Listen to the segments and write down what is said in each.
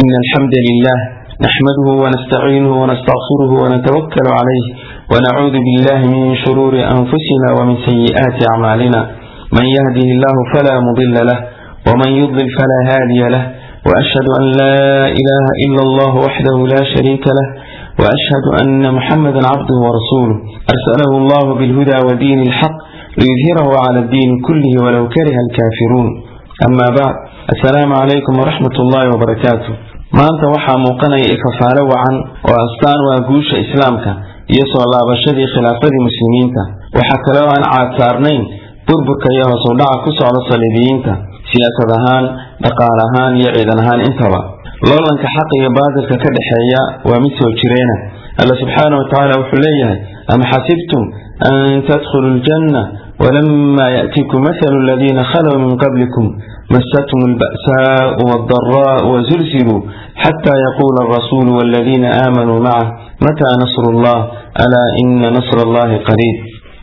إن الحمد لله نحمده ونستعينه ونستغفره ونتوكل عليه ونعوذ بالله من شرور أنفسنا ومن سيئات أعمالنا من يهده الله فلا مضل له ومن يضلل فلا هادي له وأشهد أن لا إله إلا الله وحده لا شريك له وأشهد أن محمدا عبده ورسوله أرسله الله بالهدى ودين الحق ليظهره على الدين كله ولو كره الكافرون أما بعد السلام عليكم ورحمة الله وبركاته maanta waxaa muuqanaya ifafaale wacan oo astaan waa guusha islaamka iyo soo laabashadii khilaafadii muslimiinta waxaa kale oo aan caadsaarnayn burburka iyo hoos u dhaca ku socda saliibiyiinta siyaasad ahaan dhaqaal ahaan iyo ciidan ahaan intaba loolanka xaq iyo baadilka ka dhexeeya waa mid soo jireena alla subxaana wa tacaala wuxuu leeyahay am xasibtum an tadkhuluu ljanna ولما يأتيكم مثل الذين خلوا من قبلكم مستهم البأساء والضراء وزلزلوا حتى يقول الرسول والذين آمنوا معه متى نصر الله ألا إن نصر الله قريب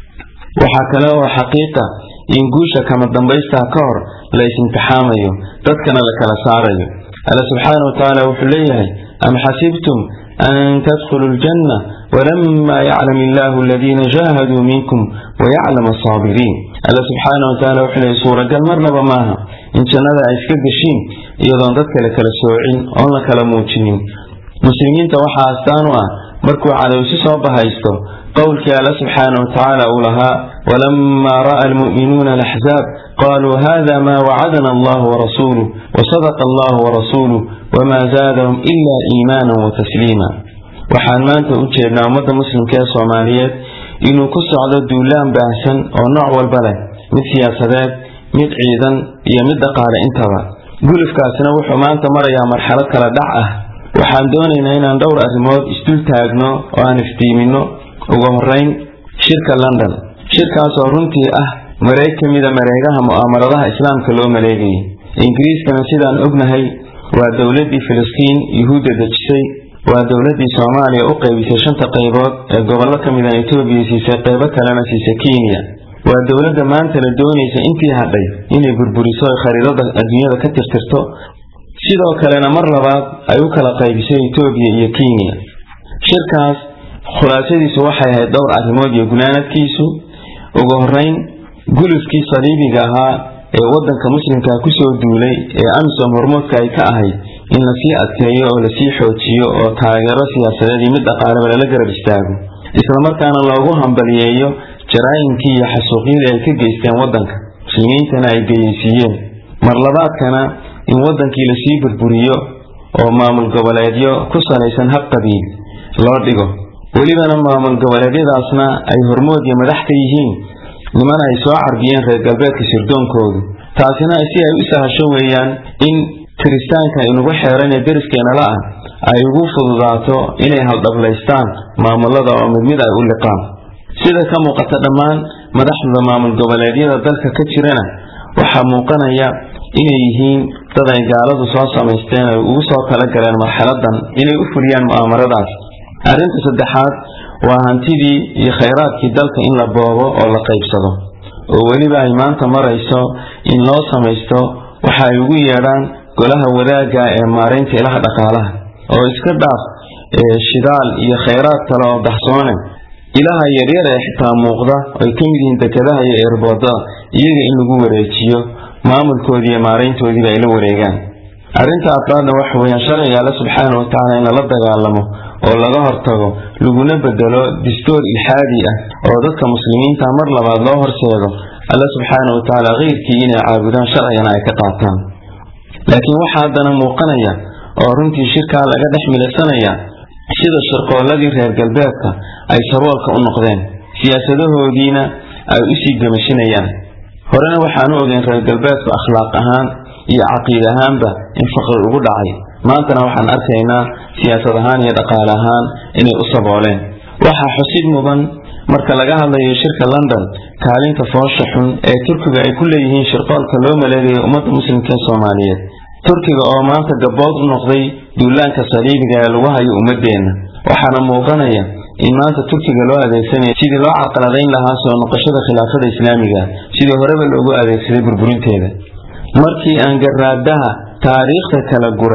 وحكلا وحقيقة إن قوشة كما الدنبيستها كور ليس امتحامي تذكنا لك لساري ألا سبحانه وتعالى وحليه أم حسبتم أن تدخلوا الجنة ولما يعلم الله الذين جاهدوا منكم ويعلم الصابرين الله سبحانه وتعالى وحلي سورة قال مرنبا ماها إن شاء الله عيسك الشين إيضا ذاتك لك لسوعين أو لك لموتشنين مسلمين توحى أستانوا مركوا على وسيس وبهايستو قولك الله سبحانه وتعالى أولها ولما رأى المؤمنون الأحزاب قالوا هذا ما وعدنا الله ورسوله وصدق الله ورسوله وما زادهم إلا إيمانا وتسليما waxaan maanta u jeednaa ummadda muslimka ee soomaaliyeed inuu ku socdo duulaan baahsan oo nooc walba leh mid siyaasadeed mid ciidan iyo mid dhaqaale intaba gulufkaasina wuxuu maanta marayaa marxalad kala dhac ah waxaan doonaynaa inaan dhowr arrimood isdul taagno oo aan iftiimino ugu horeyn shirka london shirkaas oo runtii ah mareeg ka mida mareegaha mu'aamaradaha islaamka loo maleegayay ingiriiskana sidaan ognahay waa dowladdii filistiin yuhuudda dejisay waa dowladdii soomaaliya u qaybisay shanta qaybood ee gobollo ka midan etoobiya siisay qaybo kalena siisay kenya waa dowladda maanta la doonaysa intii hadhay inay burburiso oy khariidada adduunyada ka tirtirto sidoo kalena mar labaad ay u kala qaybisay etoobiya iyo kenya shirkaas khulaasadiisu waxay ahayd dhowr arrimood iyo gunaanadkiisu ugu horeyn gulufkii saliibiga ahaa ee wadanka muslimka kusoo duulay ee amisom hormoodka ay ka ahayd in lasii adkeeyo oo lasii xoojiyo oo taageero siyaasadeed iyo mid dhaqaaleba lala garab istaago islamarkaana loogu hambaliyeeyo jaraayimkii iyo xasuuqyadii ay ka geysteen wadanka muslimiintana ay geyeysiiyeen marlabaadkana in wadankii lasii burburiyo oo maamul goboleedyo ku salaysan hab qabiil loo dhigo welibana maamul goboleedyadaasna ay hormood iyo madax ka yihiin niman ay soo carbiyeen reer galbeedka sirdoonkoodu taasina si ay u sahasho weeyaan in kiristaanka inugu xeeran ee deriskeenala ah ay ugu fududaato inay haldhablaystaan maamulada oo mid mid ay u liqaan sida ka muuqata dhammaan madaxda maamul goboleedyada dalka ka jirana waxaa muuqanaya inay yihiin dad ay gaaladu soo samaysteen ay ugu soo talagaleen marxaladan inay u fuliyaan mu'aamaradaas arrinta saddexaad waa hantidii iyo khayraadkii dalka in la boobo oo la qaybsado oo weliba ay maanta marayso in loo samaysto waxa ay ugu yeedhaan golaha wadaagga ee maaraynta ilaha dhaqaalaha oo iska dhaaf shidaal iyo khayraad kale oo baxsoone ilaha yaryar ee xitaa muuqda ay ka mid yihiin dekedaha iyo eerboodada iyaga in lagu wareejiyo maamulkoodii iyo maarayntoodiiba ay la wareegaan arrinta afraadna waxa weeyaan sharciga alle subxaana wa tacaala in lala dagaalamo oo laga hortago laguna bedelo distoor ilxaadi ah oo dadka muslimiinta mar labaad loo horseedo alle subxaana wa tacaala keyrkii inay caabudaan sharcigana ay ka qaataan laakiin waxaa haddana muuqanaya oo runtii shirkaa laga dhex milaysanaya sida shirqooladii reer galbeedka ay saboolka u noqdeen siyaasadahoodiina ay usii gamashinayaan horena waxaanu ogeyn reer galbeedku akhlaaq ahaan iyo caqiid ahaanba in faqri ugu dhacay maantana waxaan arkaynaa siyaasad ahaan iyo dhaqaale ahaan inay u sabooleen waxaa xusid mudan marka laga hadlayo shirka london kaalinta foosha xun ee turkiga ay ku leeyihiin shirqoolka loo maleegayo ummadda muslimka ee soomaaliyeed turkiga oo maanta gabood u noqday duulaanka saliibiga ee lagu hayo ummadeenna waxaana muuqanaya in maanta turkiga loo adeegsanayo sidii loo carqaladayn lahaa soo noqoshada khilaafada islaamiga sidii horeba loogu adeegsaday burburinteeda markii aan garaadaha taariikhda kala guray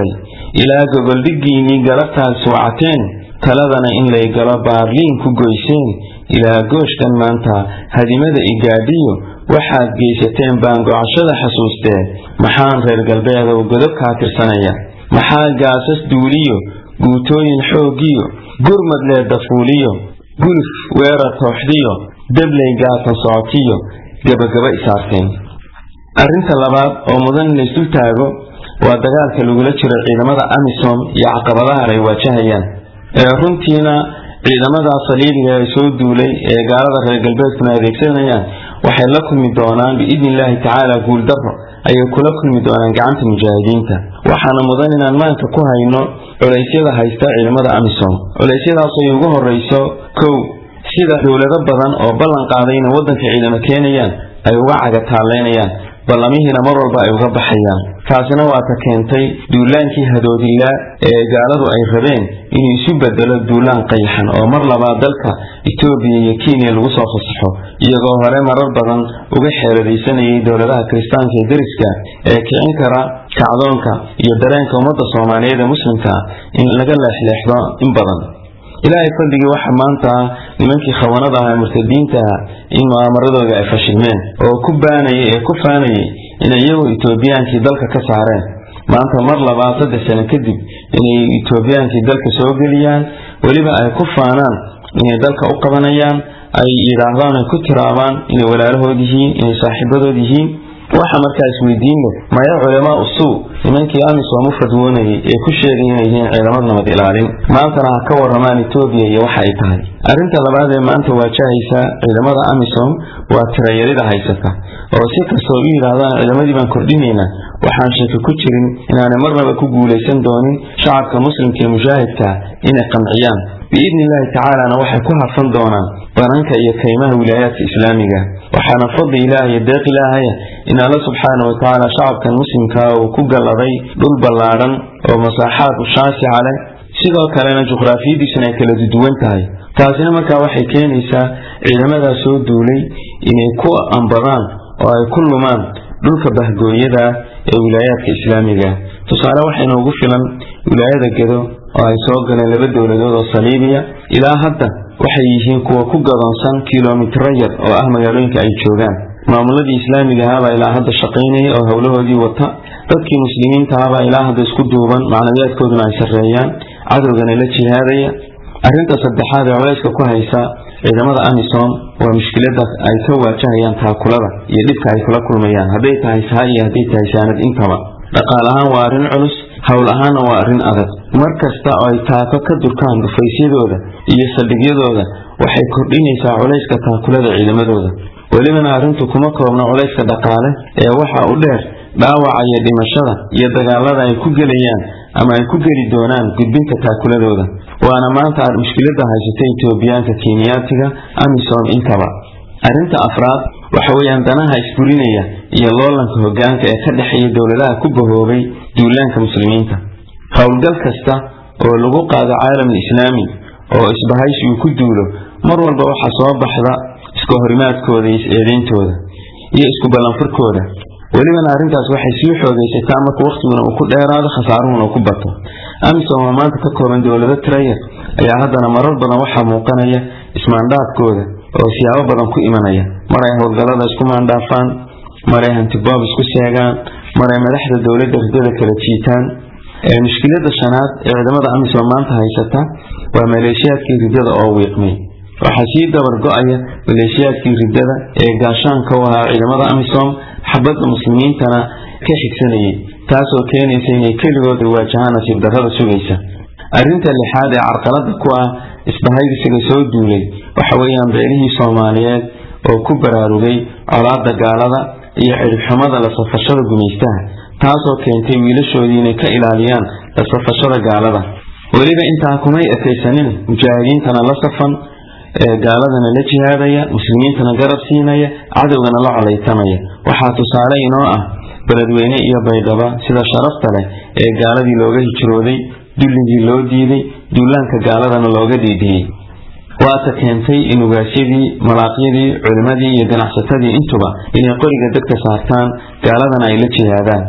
ilaa gogoldhiggiinnii galabtaad suucateen taladana in lay galo baarliin ku goyseen ilaa gooshkan maanta hadimada igaadhiyo waxaad geysateen baan gocashada xasuustee maxaan reer galbeedow godobkaa tirsanaya maxaa gaasas duuliyo guutooyin xooggiyo gurmad leedafuuliyo guluf weerar tooxdiyo dabley gaatan socotiyo gabagaba isaarteen arrinta labaad oo mudan in laysdul taago waa dagaalka lagula jiro ciidamada amisom iyo caqabadahan ay waajahayaan ee runtiina ciidamada saliibiga ee soo duulay ee gaalada reer galbeedkuna adeegsanayaan waxay la kulmi doonaan biidni illaahi tacaala guuldaro ayay kula kulmi doonaan gacanta mujaahidiinta waxaana mudan inaan maanka ku hayno culeysyada haysta ciidamada amisom culeysyadaas ay ugu horeyso kow sida dowlado badan oo ballan qaaday inay waddanka ciidamo keenayaan ay uga cagataallaynayaan ballamihiina mar walba ay uga baxayaan taasina waa ta keentay duulaankii hadoodilaa ee gaaladu ay rabeen inuu isu bedelo duulaan qayxan oo mar labaad dalka etoobiya iyo kenya lagu soo fasaxo iyagoo hore marar badan uga xeeladaysanayay dowladaha kiristaanka ee deriska ee kicin kara kacdoonka iyo dareenka ummadda soomaaliyeed ee muslimka in laga leexleexdo in badan ilaahay fadligii waxa maanta nimankii khawanada ah ee murtadiinta ah in mu'aamaradooda ay fashilmeen oo ku baanayay ee ku faanayay inay iyagoo etoobiyaankii dalka ka saareen maanta mar labaad saddex sano kadib inay etoobiyaankii dalka soo geliyaan weliba ay ku faanaan inay dalka u qabanayaan ay yidhaahdaan ay ku tiraabaan inay walaalahood yihiin inay saaxiibadood yihiin waxa markaa isweydiin leh maya culamaa usuu nimankii amisom u fadwoonayay ee ku sheegay inay yihiin ciidamada nabad ilaalin maantana ha ka waramaan etoobiya iyo waxa ay tahay arrinta labaad ee maanta waajahaysa ciidamada amisom waa tirayarida haysata oo si kastoo u yidhaahdaan ciidamadii baan kordhinaynaa waxaan shaki ku jirin inaanay marnaba ku guulaysan doonin shacabka muslimka ee mujaahidka inay qanciyaan biidni illaahi tacaalana waxay ku harfan doonaan bananka iyo kaymaha wilaayaadka islaamiga waxaana fadli ilaah iyo deeq ilaahaya in alla subxaana wa tacaala shacabkan muslimkaa uu ku galladay dhul ballaadhan oo masaaxaad ushaasica leh sidoo kalena juqraafiyadiisuna ay kala duwan tahay taasina markaa waxay keenaysaa ciidamadaa soo duulay inay ku ambadaan oo ay ku lumaan dhulka bahgooyada ee wilaayaadka islaamiga tusaale waxayna ugu filan wilaayada gedo oo ay soo galeen laba dowladood oo saliibiya ilaa hadda waxay yihiin kuwa ku gadoonsan kilomitro yar oo ah magaalooyinka ay joogaan maamuladii islaamiga ahaabaa ilaa hadda shaqaynaya oo howlahoodii wata dadkii muslimiinta ahabaa ilaa hadda isku duuban macnawiyaadkooduna ay sarreeyaan cadowgana la jihaadaya arrinta saddexaad ee culayska ku haysa ciidamada amisom waa mushkilada ay ka waajahayaan taakulada iyo dhibka ay kula kulmayaan hadday tahay saha iyo hadday tahay saanad intaba dhaqaal ahaan waa arrin culus howl ahaanna waa arrin adag mar kasta oo ay taako ka durkaan dhufaysyadooda iyo saldhigyadooda waxay kordhinaysaa culayska taakulada ciidamadooda welibana arrintu kuma koobna culayska dhaqaale ee waxa u dheer dhaawaca iyo dhimashada iyo dagaalada ay ku gelayaan ama ay ku geli doonaan gudbinta taakuladooda waana maanta mushkilada haysata etoobiyaanka kenyaatiga amisom intaba arrinta afraad waxa weeyaan danaha isburinaya iyo loolanka hogaanka ee ka dhexeeya dowladaha ku bahoobay duulaanka muslimiinta howlgal kasta oo lagu qaado caalamul islaami oo isbahaysi uu ku duulo mar walba waxaa soo baxda iska horimaadkooda iyo is-eedeyntooda iyo isku ballanfurkooda welibana arrintaas waxay sii xoogaysataa marka wakhtiguna uu ku dheeraado khasaaruhuna uu ku bato amisom oo maanta ka kooban dowlado tirayar ayaa haddana marar badan waxaa muuqanaya ismaandhaafkooda oo siyaabo badan ku imanaya mar ay howlgallada isku maandhaafaan mar ay hantiboob isku seegaan mar ay madaxda dowladda ridada kala jiitaan mushkilada shanaad ee ciidamada amisom maanta haysata waa maleeshiyaadkii ridada oo wiiqmay waxaa sii dabar go-aya maleeshiyaadkii ridada ee gaashaanka u ahaa ciidamada amisom xabadda muslimiintana ka xigsanayay taasoo keenaysa inay keligood waajahaan nasiib darrada sugaysa arrinta lixaad ee carqalada ku ah isbahaysiga soo duulay waxa weeyaan beelihii soomaaliyeed oo ku baraarugay colaada gaalada iyo ciribxumada la safashada gumaystaha taasoo keentay wiilashoodii inay ka ilaaliyaan la safashada gaalada weliba intaa kumay ekaysanin mujaahidiintana la safan gaaladana la jihaadaya muslimiintana garab siinaya cadowgana la colaytamaya waxaa tusaale inoo ah beledweyne iyo baydhaba sida sharafta leh ee gaaladii looga hijrooday dulligii loo diiday duulaanka gaaladana looga dhiidhiyey waata keentay in ugaasyadii malaaqyadii culimmadii iyo ganacsatadii intuba inay qoriga dadka saartaan gaaladana ay la jihaadaan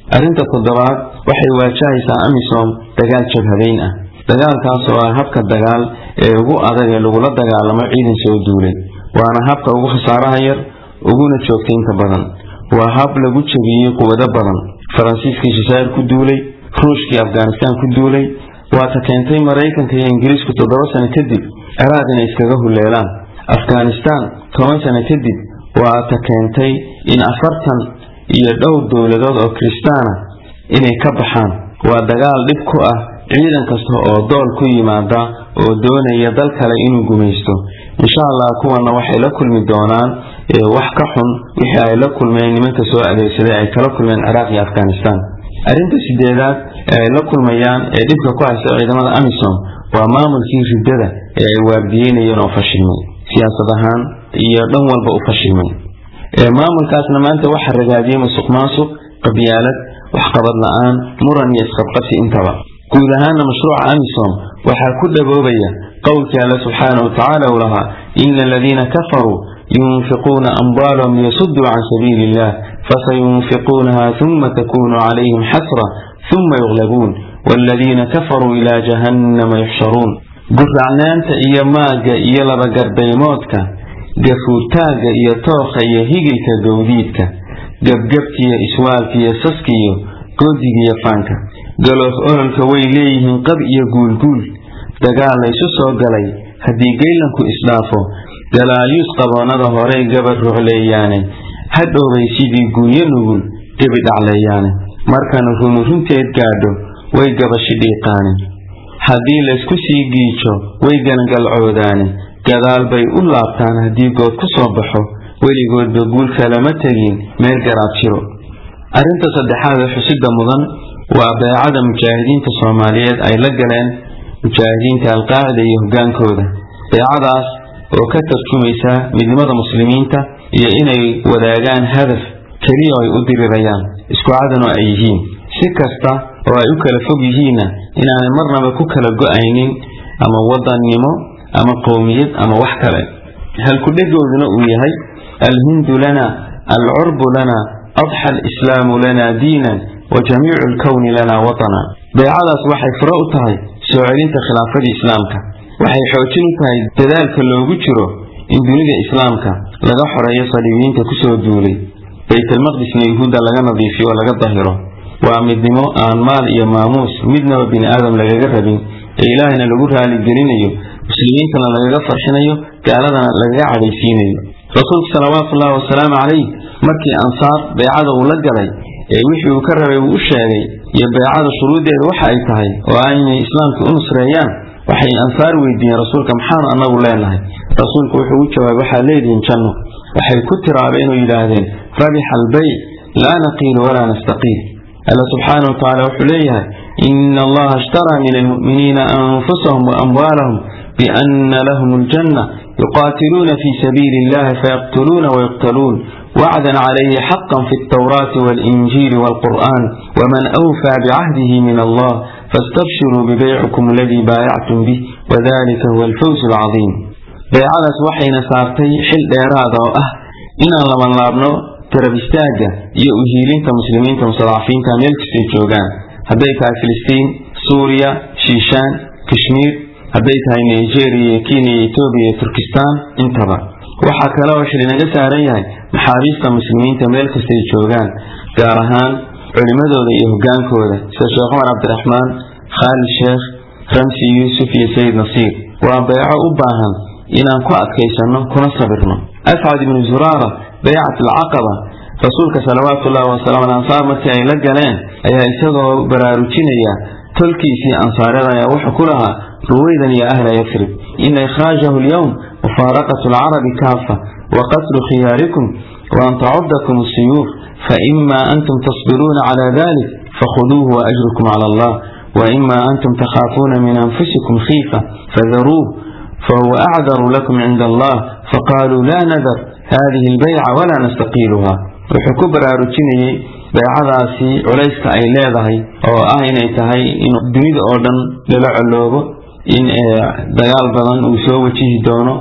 arrinta toddobaad waxay waajahaysaa amisom dagaal jabhadeyn ah dagaalkaas oo ah habka dagaal ee ugu adag ee lagula dagaalamo ciidan soo duulay waana habka ugu khasaaraha yar uguna joogtaynta badan waa hab lagu jabiyey quwado badan faransiiskii shishaayir ku duulay ruushkii afghanistaan ku duulay waata keentay maraykanka iyo ingiriisku toddoba sano kadib ciraaq inay iskaga huleelaan afghanistaan toban sano kadib waata keentay in afartan iyo dhowr dowladood oo kiristaana inay ka baxaan waa dagaal dhib ku ah ciidan kasta oo dool ku yimaada oo doonaya dal kale inuu gumaysto insha allah kuwana waxay la kulmi doonaan wax ka xun wixii ay la kulmeen nimanka soo adeegsaday ay kala kulmeen ciraaq iyo afghanistan arrinta sideedaad ee ay la kulmayaan ee dhibka ku haysta ciidamada amisom waa maamulkii riddada ee ay waardiyeynayeen oo fashilmay siyaasad ahaan iyo dhan walba u fashilmay maamulkaasna maanta waxaa ragaadiyey masuq maasuq qabyaalad waxqabad la-aan muran iyo isqabqabsi intaba guud ahaana mashruuca amisom waxaa ku dhaboobaya qowlkii alle subxaana wa tacaala uu lahaa ina aladiina kafaruu yunfiquuna amwaalahum liyasuduu can sabiili illah fasayunfiquunaha huma takunu calayhim xasra huma yuqlabuun waaladiina kafaruu ilaa jahannama yuxsharuun guracnaanta iyo maagga iyo labagardaymoodka gafuurtaagga iyo tookha iyo higilka gowdiidka gebgebkiiyo iswaalkiiyo saskiyo goodigiiyo faanka galoof ololka way leeyihiin qab iyo guulguul dagaal laysu soo galay haddii geylanku isdhaafo galaalyuus qaboonnada horey gabar rucleeyaane hadhowbay sidii guunyo nugul gebi dhacleeyaane markana runu runteed gaadho way gabashi dhiiqaane haddii laysku sii giijo way gangalcoodaane gadaal bay u laabtaan haddii good ku soo baxo weligoodba guulka lama tegin meel garaab jiro arrinta saddexaad ee xusida mudan waa beecada mujaahidiinta soomaaliyeed ay la galeen mujaahidiinta alqaacida iyo hogaankooda beecadaas oo ka tarjumaysa midnimada muslimiinta iyo inay wadaagaan hadaf keliya ay u dirirayaan isku cadanoo ay yihiin si kasta oo ay u kala fog yihiinna inaanay marnaba ku kala go-aynin ama wadannimo ama qowmiyad ama wax kale halkudhegooduna uu yahay alhindu lana alcurbu lana adxa alislaamu lana diinan wa jamiicu alkowni lana watana beecadaas waxay furo u tahay soo celinta khilaafadii islaamka waxay xoojin u tahay dadaalka loogu jiro in dunida islaamka laga xoreeyo saliibiyiinta kusoo duulay baytalmaqdisna yuhuudda laga nadiifiyo oo laga dahiro waa midnimo aan maal iyo maamuus midnaba bini aadam lagaga rabin ee ilaahayna lagu raaligelinayo muslimiintana lagaga farxinayo gaaladana lagaga cadhaysiinayo rasuulku salawaatuullahi wasalaamu calayh markii ansaar beecada uu la galay ee wixii uu ka rabay uu u sheegay iyo beecada shuruuddeeda waxa ay tahay oo ah inay islaamka u nusreeyaan waxay ansaar weydiiyeen rasuulka maxaanu annagu leenahay rasuulku wuxuu u jawaabay waxaad leedihiin janno waxay ku tiraabeen oo yidhaahdeen rabixa albeyc laa naqiilu walaa nastaqiil alla subxaana wa tacaala wuxuu leeyahay ina allaha ishtaraa min almu'miniina anfusahum wa amwaalahum biana lahum aljanna yuqaatiluuna fii sabiili illahi fayaqtuluuna wayuqtaluun wacdan calayhi xaqan fi altawraati waalinjiili waalqur'aan waman awfaa bicahdihi min allah faastabshiruu bibeycikum aladii baayactum bih wadalika huwa alfawsu alcadiim beecadaas waxayna saartay xil dheeraada oo ah inaan labanlaabno garab istaagga iyo uhiilinta muslimiinta mustadcafiinta meel kastay joogaan hadday tahay filistiin suuriya shiishaan kashmiir hadday tahay nigeria iyo kenya iyo etoobiya iyo turkistaan intaba waxaa kale oo xilinaga saaran yahay maxaabiista muslimiinta meel kastay joogaan gaar ahaan culimmadooda iyo hogaankooda sida sheekh cumar cabdiraxmaan khaalid sheekh ramsi yuusuf iyo sayid nasiir waa beeco u baahan inaan ku adkaysanno kuna sabirno ascad ibnu zuraara baycat alcaqaba rasuulka salawaatu ullahi wasalaamu al ansaar markii ay la galeen ayaa isagoo baraarujinaya tolkiisii ansaareed ayaa wuxuu ku lahaa ruwaydan ya ahla yasrib ina ikhraajahu alyowm mufaaraqatu alcarabi kaafa wa qatlu khiyaarikum wa an tacuddakum asiyuuf faima antum tasbiruuna cala dalik fakhuduuhu waajrukum cala allah waima antum takhaafuuna min anfusikum khiifa fadaruuh fahuwa acdaru lakum cinda allah faqaaluu laa nadar hadihi albayca walaa nastaqiiluha wuxuu ku baraarujinayey beecadaasi culayska ay leedahay oo ah inay tahay in dunida oo dhan lala coloobo in dagaal badan uu soo wajihi doono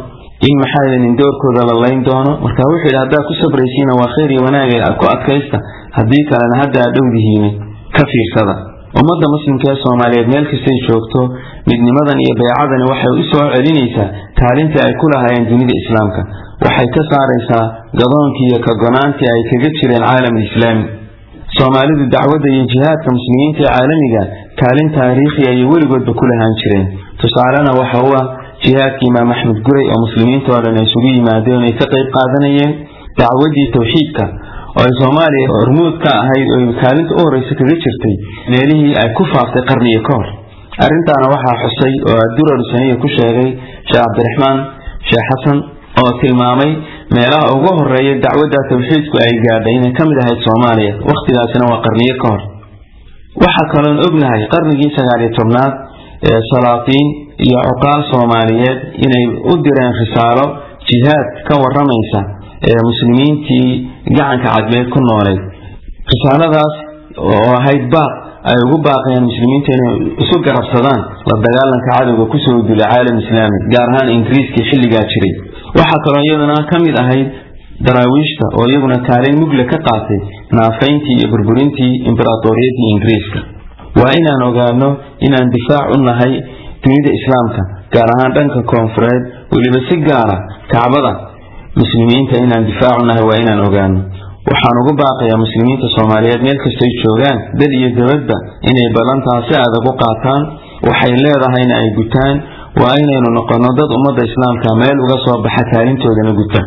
in maxaanin doorkooda la layn doono marka wuxuu yidhi haddaad ku sabraysiina waa khayr iyo wanaag ku adkaysta haddii kalena hadda aad dhowdihiin ka fiirsada ummadda muslimka ee soomaaliyeed meel kastay joogto midnimadan iyo beecadani waxay u soo celinaysaa kaalintii ay ku lahaayeen dunida islaamka waxay ka saaraysaa gadoonkii iyo kagonaantii ay kaga jireen caalamul islaami soomaalidu dacwadda iyo jihaadka muslimiinta ee caalamiga kaalin taariikhi ayay weligoodba ku lahaan jireen tusaalena waxa u ah jihaadkii imaam axmed guray oo muslimiinta oo dhan ay isugu yimaadeen ay ka qayb qaadanayeen dacwaddii tawxiidka oo ay soomaaliya hormuud ka ahayd oo kaalinta u horeysa kaga jirtay meelihii ay ku faaftay qarniga ka hor arrintaana waxaa xusay oo adurar saniya ku sheegay sheekh cabdiraxmaan sheekh xasan oo tilmaamay meelaha ugu horeeya dacwadda tawxiidku ay gaadhay inay ka mid ahayd soomaaliya wakhtigaasina waa qarniyo ka hor waxaa kaloon ognahay qarnigii sagaaliyo tobnaad ee salaatiin iyo cuqaal soomaaliyeed inay u direen risaalo jihaad ka waramaysa ee muslimiintii gacanka cadmeed ku nooleed risaaladaas oo ahayd baaq ay ugu baaqayaan muslimiinta inay isu garabsadaan la dagaalanka cadowga kusoo dula caalam islaami gaar ahaan ingiriiskii xilligaa jiray waxaa kaloo iyaduna ka mid ahayd daraawiishta oo iyaguna kaalin mugle ka qaatay naafayntii iyo burburintii imberatoriyadii ingiriiska waa inaan ogaano inaan difaac u nahay dunida islaamka gaar ahaan dhanka koonfureed weliba si gaara kacbada muslimiinta inaan difaac u nahay waa inaan ogaano waxaan ugu baaqayaa muslimiinta soomaaliyeed meel kastoy joogaan dal iyo dabadba inay ballantaa si adag u qaataan waxay leedahayna ay gutaan waa inaynu noqonno dad ummadda islaamka meel uga soo baxa kaalintoodana gutaan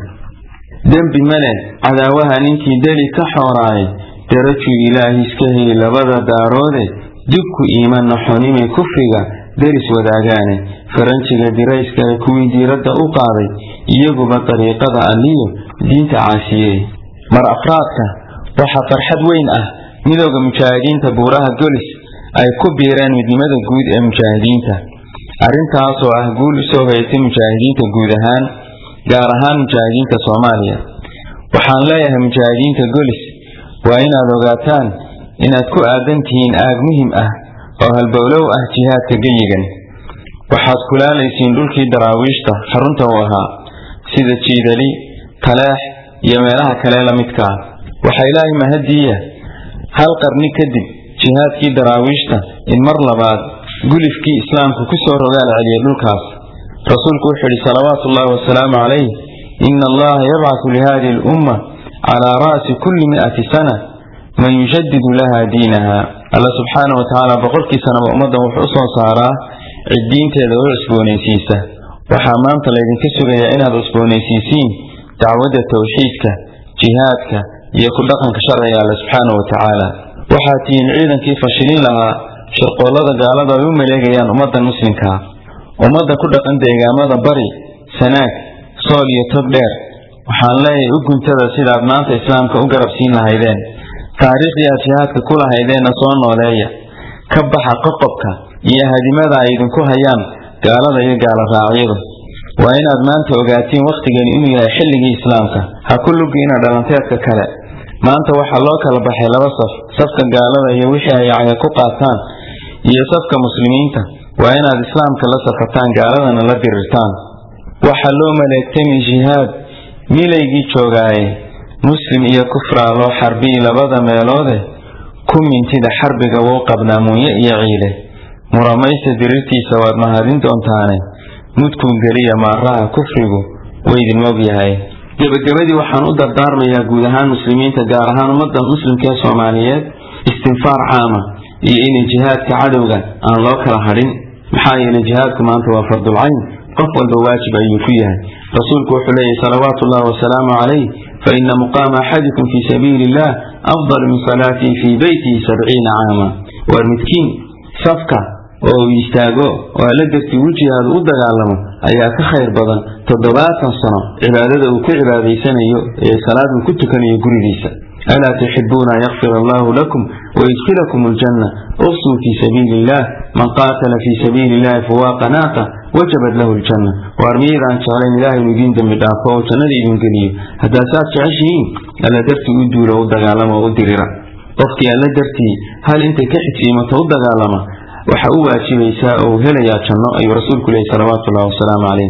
dembi male cadaawaha ninkii deli ka xooraayay darajuu ilaahi iska heli labada daaroode dibku iiman naxonimay kufriga deris wadaagaane faranjiga dirayskale kuwii diiradda u qaaday iyaguba dariiqada alliyo diinta caasiye mar afraadka waxaa farxad weyn ah midooda mujaahidiinta buuraha golis ay ku biireen midnimada guud ee mujaahidiinta arrintaasoo ah guul usoo hoyatay mujaahidiinta guud ahaan gaar ahaan mujaahidiinta soomaaliya waxaan leeyahay mujaahidiinta golis waa inaad ogaataan inaad ku aadan tihiin aag muhim ah oo halbowlow ah jihaadka geyigan waxaad kulaalaysiin dhulkii daraawiishta xarunta u ahaa sida jiidali taleex iyo meelaha kale la midka ah waxaa ilaahay mahadiya hal qarni kadib jihaadkii daraawiishta in mar labaad gulifkii islaamku ku soo rogaal celiyay dhulkaas rasuulku wuxuu yidhi salawaatu ullaahi wasalaamu calayh ina allaha yabcasu lihadihi alumma calaa ra'si kulli mi'ati sana man yushadidu laha diinaha alla subxaana wa tacaala boqolkii sanaba ummaddan wuxuu u soo saaraa cid diinteeda u cusboonaysiisa waxaa maanta laydinka sugayaa inaad cusboonaysiisiin dacwadda tawxiidka jihaadka iyo ku dhaqanka sharciga alle subxaana wa tacaala waxaad tihiin ciidankii fashilin lahaa shirqoollada gaalada ay u maleegayaan ummaddan muslimkaa ummadda ku dhaqan deegaamada bari sanaag sool iyo tog dheer waxaan leeyahay u guntada sidaad maanta islaamka u garabsiin lahaydeen taariikhdii aad jihaadka ku lahaydeenna soo nooleeya ka baxa qoqobka iyo hadimada ay idinku hayaan gaalada iyo gaala raacyadu waa inaad maanta ogaatiin wakhtigeenu inuu yahay xilligii islaamka ha ku lugiina dhalanteedka kale maanta waxaa loo kala baxay laba saf safka gaalada iyo wixii ay caga ku qaataan iyo safka muslimiinta waa inaad islaamka la safataan gaaladana la dirirtaan waxaa loo maleegtami jihaad milaygii joogaaye muslim iyo kufraa loo xarbiyi labada meeloode ku mintida xarbiga wou qabnaa munye iyo ciile muramaysa dirirtiisa waad mahadin doontaane mudkuu geliya maaraha kufrigu waydin mogyahay gebagabadii waxaan u dardaarmayaa guud ahaan muslimiinta gaar ahaan ummadda muslimka ee soomaaliyeed istinfaar caama iyo inay jihaadka cadowga aan loo kala hadhin maxaa yeelay jihaadku maanta waa fardulcayn qof walba waajib ayuu ku yahay rasuulku wuxuu leeyahy salawaatu ullahi wasalaamu calayh faina muqaama axadikum fii sabiili illah afdal min salaatii fii beytihi sabciina caama waar midkiin safka oo uu istaago oo alla dartii u jihaado u dagaalamo ayaa ka khayr badan toddobaatan sano cibaadada uu ku cibaadaysanayo ee salaad uu ku tukanayo gurigiisa alaa tuxibuuna an yakfir allahu lakum wayudkilakum aljanna uqsuu fii sabiili illah man qaatala fii sabiili illahi fuwaaqa naaqa wajabat lahu ljanna waar miyaydaan jeclayn ilaah inuu idiin dembi dhaafo oo jannada idin geliyo haddaasaad jeceshihiin alla dartii u duulo u dagaalama oo u dirira qofkii alla dartii hal intay ka xigsiimato u dagaalama waxa u waajibaysaa oo helayaa janno ayuu rasuulku leeyay salawaatu ullahi wasalaamu calayh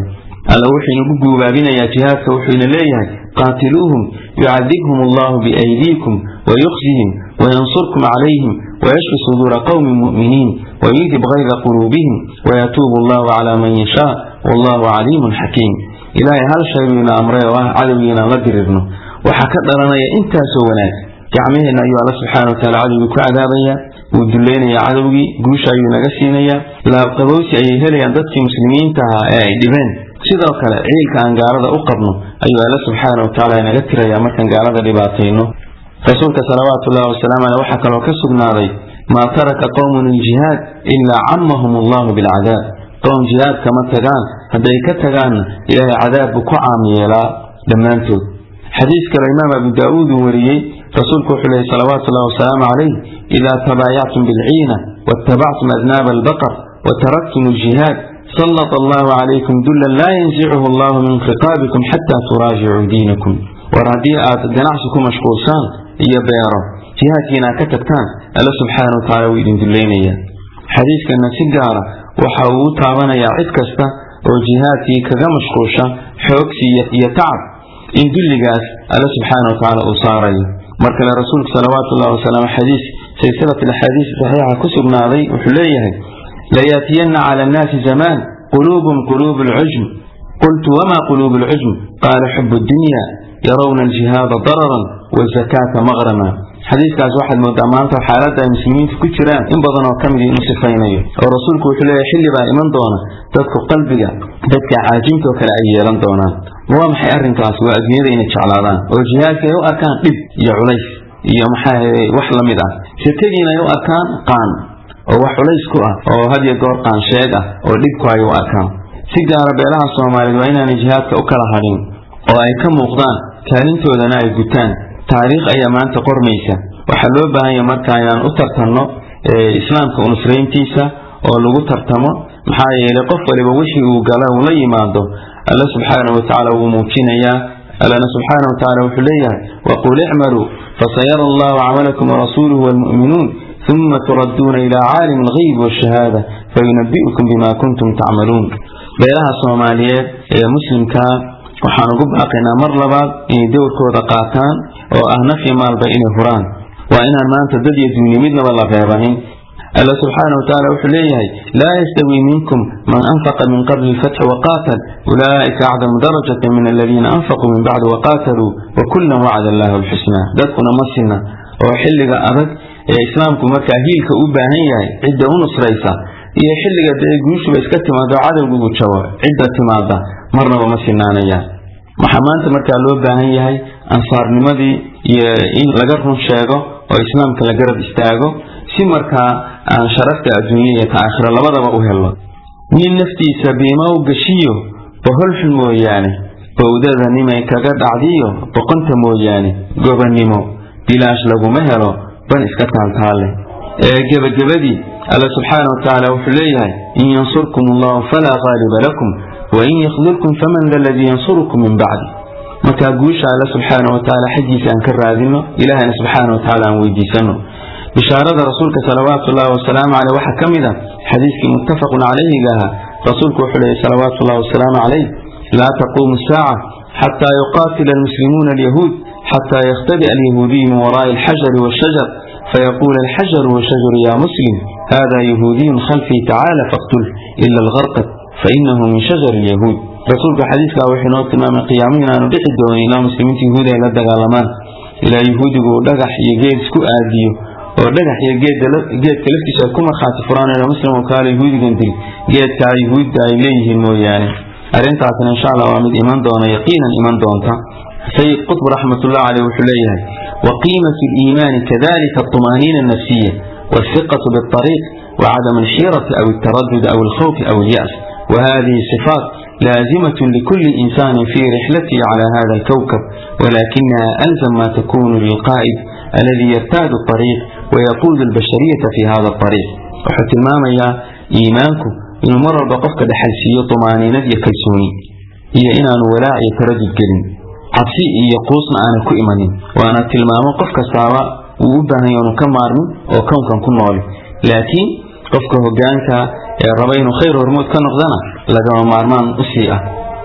alla wuxuu inagu guubaabinayaa jihaadka wuxuuna leeyahay qaatiluuhum yucadibhum allahu biaydiikum wayukhzihim wayansurkum calayhim wayashfi suduura qowmi mu'miniin wayudib gayda quluubihim wayatuubu allahu calaa man yashaa wallahu caliimun xakiim ilaahay hal shay buu ina amray oo ah cadowgii inaan la dirirno waxaa ka dhalanaya intaasoo wanaag gacmaheenna ayuu alla subxaana wa taala cadowgii ku cadaabaya wuu dulleynayaa cadowgii guusha ayuu naga siinayaa laabqabowsi ayay helayaan dadkii muslimiinta ahaa ee ay dhibeen sidoo kale ciilka aan gaalada u qabno ayuu alla subxaana wa tacaala inaga tirayaa markaan gaalada dhibaatayno rasuulka salawaatu ullahi wasalaamu caleyh waxaa kaloo ka sugnaaday maa taraka qowmun iljihaad ilaa camahum allahu bilcadaab qowm jihaad kama tagaan hadday ka tagaanna ilaahay cadaab buu ku caam yeelaa dhammaantood xadiis kale imaam abu daa'uud uu wariyey rasuulku wuxuu leeyay salawaatu ullahi wasalaamu calayh idaa tabaayactum bilciina waattabactum adnaaba albaqar wataraktum aljihaad sallط allahu calaykum dulan laa yanzichu allahu min khiqaabikum xataa turaajicuu diinakum war haddii aad ganacsi ku mashquulsaan iyo beero jihaadkiina aad ka tagtaan alla subxaana wa tacala wuu idin dulleynayaa xadiiskana si gaara waxa uu u taabanayaa cid kasta oo jihaadkii kaga mashquulsha xoogsi iyo tacab in dulligaas alla subxaana wa tacaala uu saarayo mar kale rasuulku salawaatu ullahi wasalaamu xadiis silsilat alaxaadiis saxiixa ku sugnaaday wuxuu leeyahay layaatiyanna cala annaasi zamaan quluubum quluubu alcujm qultu wama quluubu alcujm qaala xubu dunya yarawna aljihaada dararan wazakaata maqrama xadiiskaas waxaad moodaa maanta xaaladda ay muslimiintu ku jiraan in badan oo ka mid inuu sifaynayo oo rasuulku wuxuu leeyahay xilli baa iman doona dadku qalbiga dadka caajimtoo kale ay yeelan doonaan waa maxay arrinkaas waa adduunyada inay jeclaadaan oo jihaadka ay u arkaan dhib iyo culays iyo maxaa wax la mid ah sirkagiina ay u arkaan qaan oo wax culays ku ah oo had iyo goor qaan sheeg ah oo dhibku ay u arkaan si gaara beelaha soomaaliyeed waa inaanay jihaadka u kala hadhin oo ay ka muuqdaan kaalintoodana ay gutaan taariikh ayaa maanta qormaysa waxaa loo baahanya marka inaan u tartanno islaamka unusrayntiisa oo lagu tartamo maxaa yeelay qof waliba wixii uu gala uu la yimaado alla subxaana wa tacaala wuu muujinayaa allana subxaana wa tacala wuxuu leeyahay waqul icmaluu fasayara allahu camalakum warasuuluhu waalmu'minuun uma turadduuna ilaa caalimi algayb waashahaada fayunabi'ukum bima kuntum tacmaluun beelaha soomaaliyeed ee muslimkaa waxaan ugu baaqaynaa mar labaad inay dowrkooda qaataan oo ah nafyi maalba inay huraan waa inaan maanta dad iyo duuni midnaba la reebanin alla subxaana wa tacaala wuxuu leeyahay laa yastawi minkum man anfaqa min qabli lfatxi waqaatal ulaa'ika acdamu darajata min aladiina anfaquu min bacdi waqaataluu wakullan wacda allahu alxusnaa dadkuna ma sinna oo xilliga adag ee islaamku markaa hiilka u baahan yahay cidda u nusraysa iyo xilliga dee guushuba iska timaado cadowga uu jabo cidda timaada marnaba ma sinaanayaan waxaa maanta markaa loo baahan yahay ansaarnimadii iyo in laga run sheego oo islaamka la garab istaago si markaa aan sharafta adduunya iyo ta aakhira labadaba u helo nin naftiisa biima u gashiyo boholxun mooyaane bowdada nimay kaga dhacdiyo boqonta mooyaane gobannimo bilaash laguma helo ban iska taaltaalle ee gebagabadii alla subxaana wa tacaala wuxuu leeyahay in yansurkum allahu falaa qaaliba lakum wain yakdulkum faman da ladii yansurukum min bacdi markaa guusha alle subxaana wa tacaala xaggiisa aan ka raadino ilahayna subxaana wa tacala aan weydiisano bishaarada rasuulka salawaatu ullahi wasalaamu caleyh waxaa ka mid a xadiiskii muttafaqun calayhiga ahaa rasuulku wuxuu leeyay salawaatu ullahi wasalaamu calayh laa taquumu saaca xataa yuqaatila almuslimuuna alyahuud xataa yakhtadi'a alyahuudiyu min waraa'i alxajari waashajar فيقول الحجر والشجر يا مسلم هذا يهودي خلفي تعالى فاقتل إلا الغرقد فإنه من شجر اليهود رسولك حديث لا وحنا تمام قيامين أن بحي دون إلى مسلمين يهود إلى الدغالمان إلى يهود دغح يجيد سكو آديو ودغح يجيد جيد كلفتي كما خاطي فران إلى مسلم وقال يهود قندل جيد كا يهود إليه الموياني أرنتاسنا إن شاء الله وامد إيمان دون يقينا إيمان دونتا سيد قطب رحمة الله عليه وحليه وقيمة الإيمان كذلك الطمأنينة النفسية والثقة بالطريق وعدم الحيرة أو التردد أو الخوف أو اليأس وهذه صفات لازمة لكل إنسان في رحلته على هذا الكوكب ولكنها ألزم ما تكون للقائد الذي يرتاد الطريق ويقود البشرية في هذا الطريق وحتى الماما يا إيمانكم إن مرة بقفك دحلسية طمأنينة يكلسوني هي إن ولاء يتردد كلمة cabsi iyo quusna aanay ku imanin waana tilmaamo qof kastaaba uu u baahan yaanu ka maarmin oo kownkan ku nooli laakiin qofka hogaanka ee raba inuu khayr hormood ka noqdana lagama maarmaan u sii ah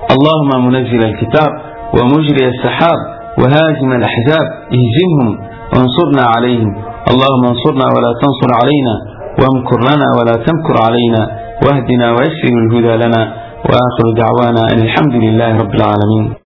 اللهم منزل الكتاب ومجري السحاب وهازم الأحزاب اهزمهم وانصرنا عليهم اللهم انصرنا ولا تنصر علينا وامكر لنا ولا تمكر علينا واهدنا ويسر الهدى لنا وآخر دعوانا أن الحمد لله رب العالمين